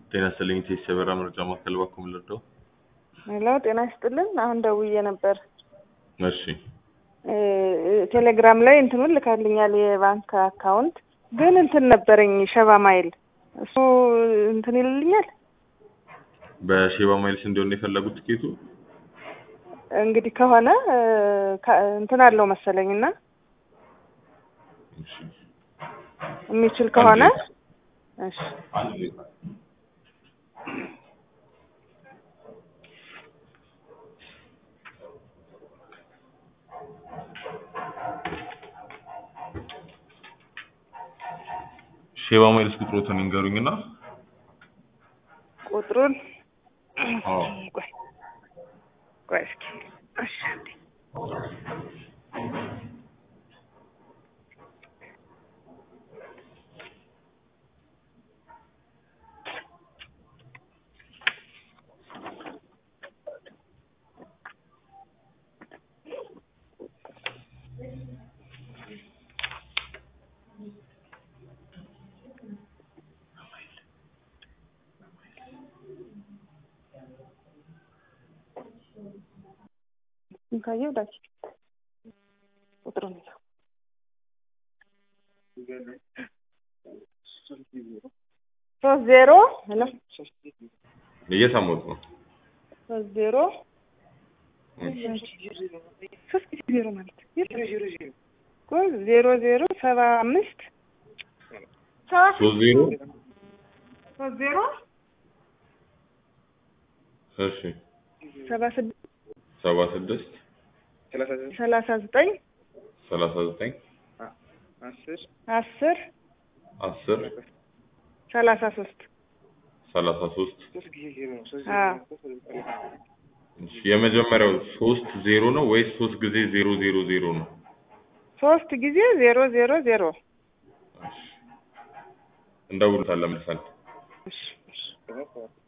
ጤና ይስጥልኝ ቴስ የበራ ምርጫ ማዕከል ባኩም ልርዳው? ሄሎ ጤና ይስጥልን። አሁን ደውዬ ነበር። እሺ ቴሌግራም ላይ እንትኑን ልካልኛል የባንክ አካውንት ግን እንትን ነበረኝ ሸባ ማይል እሱ እንትን ይልልኛል። በሼባ ማይልስ እንዲሆን የፈለጉት ትኬቱ እንግዲህ ከሆነ ከ- እንትን አለው መሰለኝ እና እሺ። የሚችል ከሆነ እሺ አንድ ደቂቃ። ሼባ ማይልስ ቁጥሮትን ይንገሩኝና ቁጥሩን አዎ ቆይ ቆይ እስኪ እሺ አንዴ ካየው ዳች ቁጥሩን ይዘው ሶስት ዜሮ ሄሎ እየሰሙት ነው። ሶስት ዜሮ ሶስት ጊዜ ዜሮ ማለት እኮ ዜሮ ዜሮ ሰባ አምስት ሰባ ሶስት ዜሮ ሶስት ዜሮ እሺ ሰባ ስድስት ሰባ ስድስት ሰላሳ ዘጠኝ ሰላሳ ዘጠኝ አስር አስር ሰላሳ ሶስት ሰላሳ ሶስት አዎ እሺ የመጀመሪያው ሶስት ዜሮ ነው ወይስ ሶስት ጊዜ ዜሮ ዜሮ ዜሮ ነው? ሶስት ጊዜ ዜሮ ዜሮ ዜሮ እሺ እንደውልታለን መልሰን እሺ እሺ